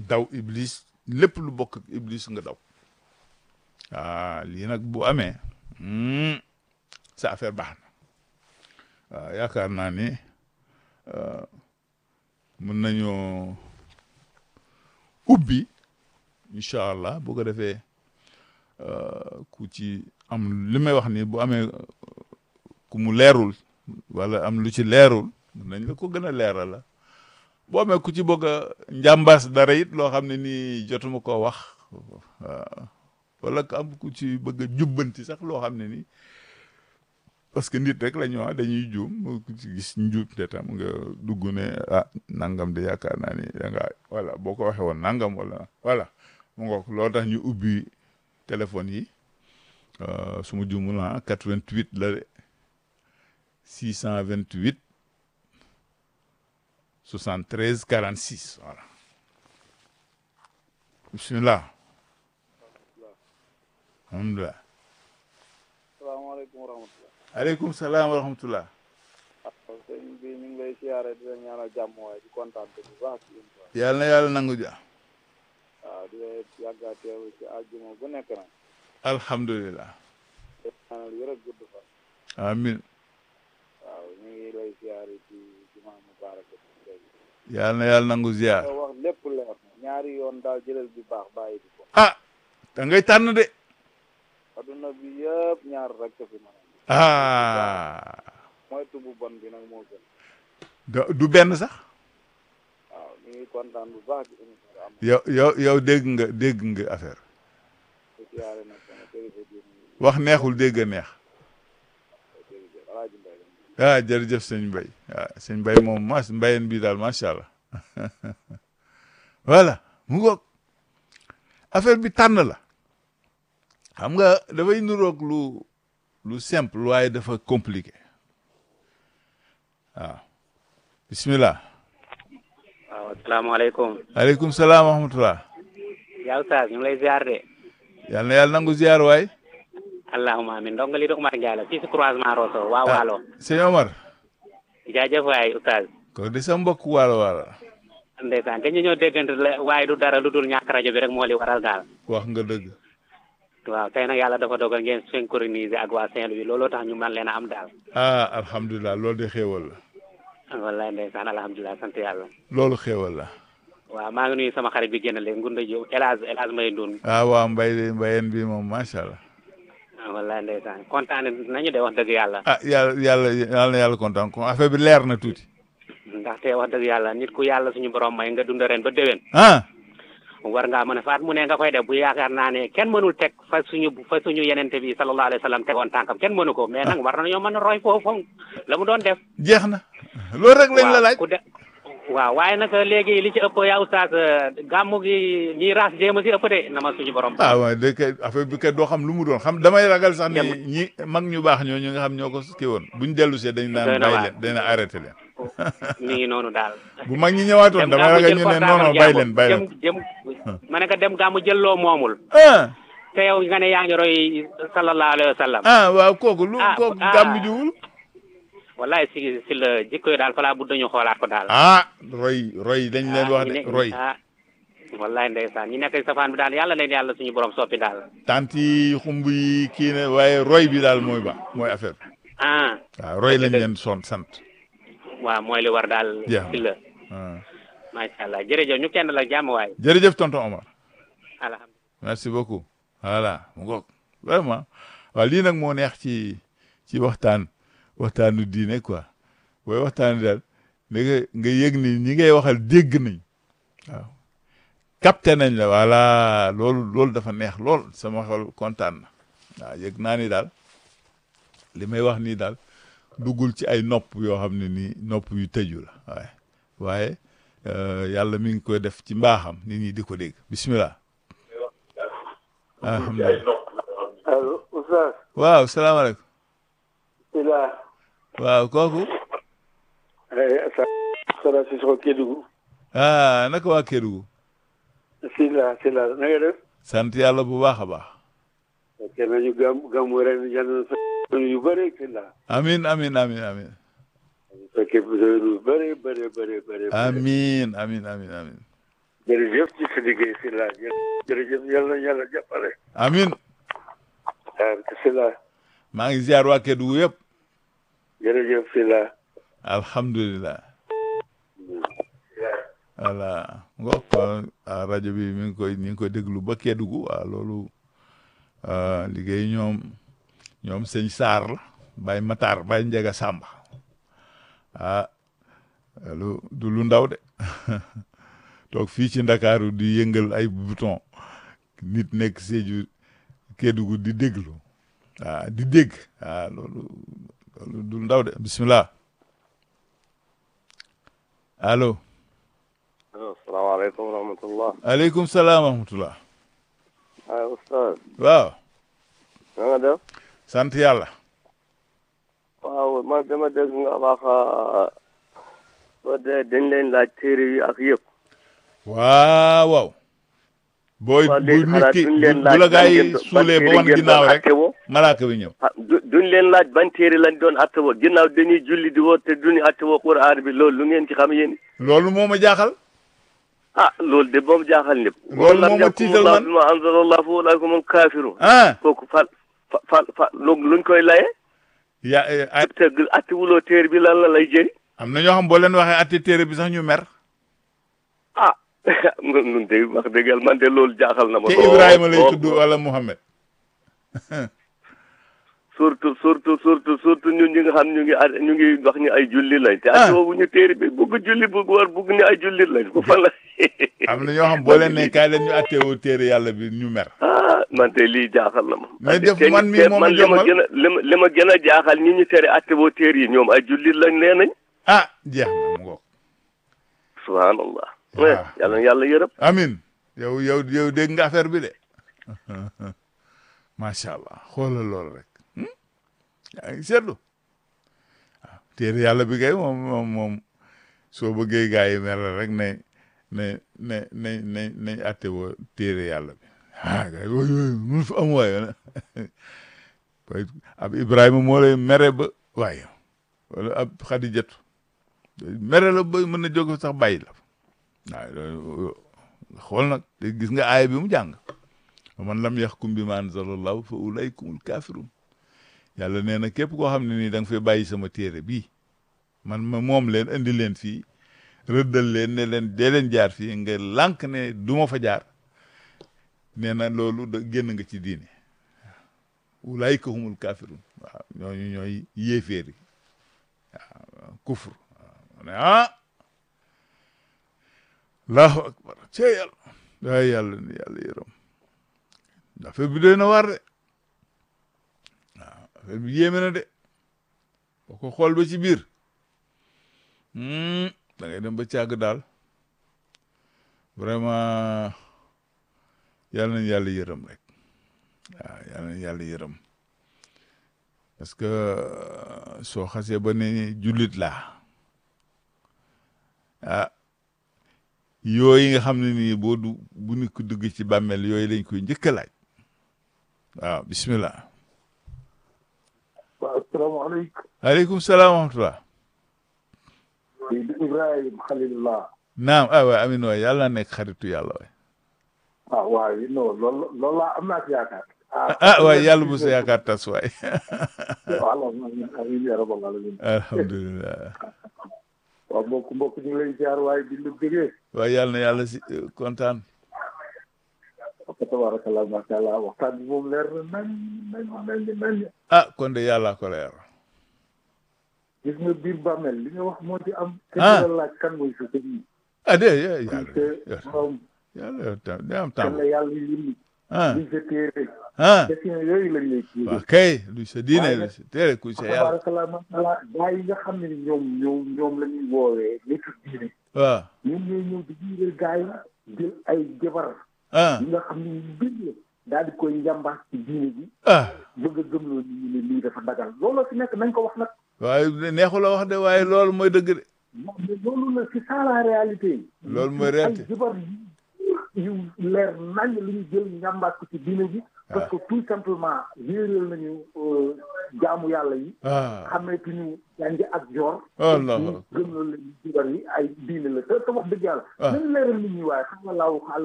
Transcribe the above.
daw iblis lépp lu bokk ak iblis nga daw ah lii nag bu amee hmm, sa affaire baax na waaw yaakaar naa ni euh, mën nañoo ubbi incha allah bu ko defee euh, ku ci am li may wax ni bu amee euh, ku mu leerul wala am lu ci leerul mën nañ la ko gën a leeral la boo amee ku ci bëgg a njàmbaas dara it loo xam ne nii jotuma koo wax waaw wala ku am ku ci bëgg a jubbanti sax loo xam ne nii parce que nit rek la ñu wax dañuy juum ku ci gis njuum te tam nga dugg ne ah nangam de yaakaar naa ni da nga voilà boo ko waxee woon nangam wala voilà mu ngoog loolu tax ñu ubbi téléphone yi euh, su ma juumul ah 88 la de 628 73 46 voilà bismillah alhamdulilah salaamaaleykum wa rahmatulah. aleykum salaam wa rahmatullah waaw sëñ bi ñu ngi lay siyaare di la ñaanal jàmm waaye di kontaan bu baax ci yéen quoi. yàlla na yàlla nangu ja waaw di la yàgga teew ci àjjuma bu nekk nag. alhamdulilah di la ñaanal wér ak gudd fan. amin waaw ñu ngi lay siyaare ci jumaa mubarak bi. yàlla na yàlla nangu ziar nga wax lépp leer na ñaari yoon daal jëlal bi baax bàyyi di ko. ah da ngay tànn de adduna bi yëpp ñaar rek ko fi mën a. ah mooy tubu bon bi nag moo gën. du- du benn sax waaw ñu ngi kontaan bu baax ci émission bi am yow yow yow dégg nga dégg nga affaire di siyaare nag sama kilifa diine yi wax neexul dégg a neex jërëjëf Alaaji Mbay la. ah jërëjëf sëñ Mbay ah sëñ Mbay moom mas mbayeen bi daal macha allah voilà mu ngoog affaire bi tànn la xam nga dafay nuroog lu lu simple waaye dafa compliqué waaw bismillah waaw asalaamaaleykum aleykum salaam wa rahmatullah yaa Oustaz ñu ngi lay ziar de yàlla na yàlla nangu ziar waay allahuma amin ndongo li di Umar Ndiaye la fii si croisement Rosso waa Waalo sëñ Omar jaajëf waay Oustaz ko di sa mbokk waalo waalo ndeysaan te ñu ñoo déggante la waaye du dara lu dul ñàkk rajo bi rek moo li waral daal wax nga dëgg waaw tey nag yàlla dafa dogal ngeen synchroniser ak waa Saint-Louis looloo tax ñu man leen a am daal ah alhamdulilah loolu de xéewal la wallaay ndeysaan alhamdulilah sant yàlla loolu xéewal la waaw maa ngi nuyu sama xarit bi génn léegi Ngunda Diop El Hadj El Hadj Mbaye Ndoun ah waa mbay de mbayeen bi moom macha allah wallaay ndeysaan kontaan nañu de wax dëgg yàlla ah yàlla yàlla yàlla na yàlla kontaan ko affaire bi leer na tuuti ndaxte wax dëgg yàlla nit ku yàlla suñu borom may nga dund ren ba déwén ah war ngaa mën a faat mu ne nga koy def bu yaakaar naa ne kenn mënul teg fa suñu fa suñu yenente bi sallallahu alayhi wa sallam tegoon tànkam kenn mënu ko mais nag war nañoo mën a roy foofu la mu doon def. jeex na loolu rek lañ la laaj ku de waaw waaye nag léegi li ci ëpp yaa oustaz gàmmu gi ñiy raas jéem a si ëpp de na ma suñu borom. ah waaw de kay affaire bi kay doo xam lu mu doon xam damay ragal sax ni Dem- ñi mag ñu baax ñoo ñu nga xam ñoo ko kii woon buñ dellu see dañ Doy naan na bàyyi waar. leen dañ arrêté leen mi ngi noonu daal. bu mag ñi ñëwaatoon damay ragal ñu ne non non bàyyi leen bàyyi leen jëm jëm ma ne ko dem gàmmu jël loo moomul. ah te yow nga ne yaa ngi roy sallallahu alayhi wa sallam. ah waaw kooku lu Ah, kooku ah. gàmm jiwul wallahi si si la jikko yi daal falaa bu dañu xoolaat ko daal. ah roy roy dañ leen wax ñi de ne- roy ah wallahi ndeysaan ñi nekk safaan bi daal yàlla leen yàlla suñu borom soppi daal tant yi xumb yi kii ne waaye roy bi daal mooy ba mooy affaire bi ah waaw roy lañ leen son sant waaw mooy li war daal Jeex na. si la ah. macha allah jërëjëf ñu kenn la jàmm waay jërëjëf tonton Omar alhamdulilah merci beaucoup voilà mu ngoog vraiment waaw lii nag moo neex ci ci waxtaan waxtaanu diine quoi booy waxtaan daal da nga nga yëg ni ñi ngay waxal dégg nañ waaw capté nañ la voilà loolu loolu dafa neex lool sama xol kontaan na waaw yëg naa ni daal li may wax nii daal duggul ci ay nopp yoo xam ne nii nopp yu tëju la waaye waaye euh, yàlla mi ngi koy def ci mbaaxam nit ñi di ko dégg bismillah alhamdulilah allo Oustaz waaw salaamaaleykum Sila waaw kooku Sala Sissoko Kédougou ah naka waa Kédougou Sila Sila na nga def sant yàlla bu baax a baax ok nañu gam gàmmu ren yàlla na fa yu bëri Sila amin amin amin amin fekkee yu bëri bëri bëri bëri amin amin amin amin jërëjëf ci sa liggéey si la jërëjëf yàlla na yàlla jàppale. amin ah si la maa ngi ziar waa Kédougou yëpp jërëjëf si la. alhamdulilah voilà ngox rajo bi mi ngi koy mi ngi koy déglu ba Kédougou waaw loolu ah, liggéey ñoom ñoom sëñ Saar la Baye Matar Baye Njaga Sàmba ah lu du lu ndaw de toog fii ci Ndakaaru di yëngal ay bouton nit nekk Sédhiou Kédougou di déglu ah di dégg ah loolu loolu du ndaw de bismillah allo asalaamaaleykum wa rahmatullah. aleykum salaam wa rahmatullah ah oustaz. waaw na nga def. sant yàlla waaw man dama dégg nga wax soo dee dañ leen laaj téere yi ak yëpp. waaw waaw booy waaw bu léegi nit xanaa ki duñ leen bu laaj la gaa ban yi ngeen doon- suulee ba ban wan téere ginnaaw ngeen doon rek attewoo? malaaka bi ñëw ah du duñ leen laaj ban téere lañ doon attewoo ginnaaw dañuy julli di woo te duñu attewoo Qur'an bi loolu lu ngeen ci xam yéen. loolu moo ma jaaxal ah loolu de moom jaaxal ñëpp. Loolu moo ma tiital man. bi ma anzalallah fa ulaa'ika humul kaafiruun. ah kooku fa fa fa fa lu- luñ koy laye. ya eh, ay- te attewuloo téere bi lan la lay jëriñ. am na ñoo xam boo leen waxee atti téere bi sax ñu mer ah nun nun de wax dëgg yàlla man de loolu jaaxal na ma. te lool, Ibrahima lay lool. tudd wala Muhammad surtout surtout surtout surtout ñun ñi nga xam ñu ngi a ñu ngi wax ñu ay julli lañ. te Ah. attewoo bu ñu téere bi bugg julli bugg war bugg ni ay julli lañ ku fan la. am na ñoo xam boo leen ne kaay leen ñu attewoo téere yàlla bi ñu mer ah man de lii jaaxal na ma. Mais te def te- man mii te moo ma man li ma jommal. gën a li ma li ma gën a jaaxal ñi ñu tere attewoo téere yi ñoom ay julli lañ nee nañ. ah jeex na mu ngoog subhanallah. Waaw. eh yàlla na yàlla yërëm. amin yow yow yow dégg nga affaire bi de macha allah xoolal loolu rek hmm? yaa ngi seetlu waaw téere yàlla bi kay moom moom moom soo bëggee gaa yi mer rek ne ne ne ne ne nañ atte woo téere yàlla bi ah gaa yi wooy wooy mun fa am waaye waaye ab Ibrahima moo lay mere ba waaye wala ab Xadijatu mere la ba mën na jóg sax bàyyi la waaw loolu xool nag te gis nga aaya bi mu jàng man lam yaxkum bi ma anzalallahu fa ulaykumul kafirun yàlla nee na képp koo xam ne nii da nga fay bàyyi sama téere bii man ma moom leen indi leen fii rëddal leen ne leen dee leen jaar fii nga lànk ne du ma fa jaar nee na loolu da génn nga ci diine ulayka humul kafirun waaw ñooñu ñooy yéeféer yi waaw kufur waaw ne ah allahu akbar cee yàlla waay yàlla ni yàlla yërëm affaire bi doy na war de waaw affaire bi yéeme na de boo ko xool ba ci biir da ngay dem ba càgg daal vraiment yàlla nañ yàlla yërëm rek waaw yàlla nañ yàlla yërëm parce que soo xasee ba ne jullit laa ah yooyu nga xam ne nii boo du bu nit ko dugg ci bàmmeel yooyu lañ koy njëkk a laaj waaw bismillah waaw asalaamaaleykum. aleykum salaam wa rahmatullah di Ibrahima Khalilullah. naam ah waay amin waay yàlla na nekk xaritu yàlla waay ah waaw non loolu loolu laa am naa ci yaakaar. ah waay yàlla bu sa yaakaar tas waay waaw amiin amiin yaa rabbal aalamiin. alhamdulilah waaw mbokk mbokk ñu ngi lay ziar waaye di la bëggee. waay yàlla na yàlla si kontaan fa tabarakallah macha allah waxtaan bi moom leer na nañ nañ nañ nañ. ah kon de yàlla ko leer gis nga biir bàmmeel li nga wax moo ci am. Ah. kenn la laaj kan mooy sa sëriñ. ah de yàlla te moom yàlla tam day am kan temps la yàlla yëngu. ah liñ sa téere. ah question yooyu lañ lay kii. waaw kay lu sa diine Waaye lu nag- sa téere ku sa yàlla tabarakallah macha allah gaa yi nga xam ne ni ñoom ñoom ñoom la ñuy woowee nitu diine. waaw ñoom ñooy ñëw di jiital gaa yi jël ay jabar ah yi nga xam ne ñu bind la daal di koy njàmbaas ci diine ji ah bëgg a gëmloo nit ñi ne lii dafa dagal looloo fi nekk nañ ko wax nag waaye neexu la wax de waaye loolu mooy dëgg de mais loolu la c'est ça la réalité Loolu mooy ay réalité. jabar yu yu leer nañ lu ñu jël ñambaat ko ci diine ji parce que tout simplement réeral nañu jaamu yàlla yi ah xameetuñu jàngi ak joor Allahu gëm loolu la ñu jibar yi ay diine la te te wax dëgg yàlla Ah. nañu leeral nit ñi waaye xam nga laaw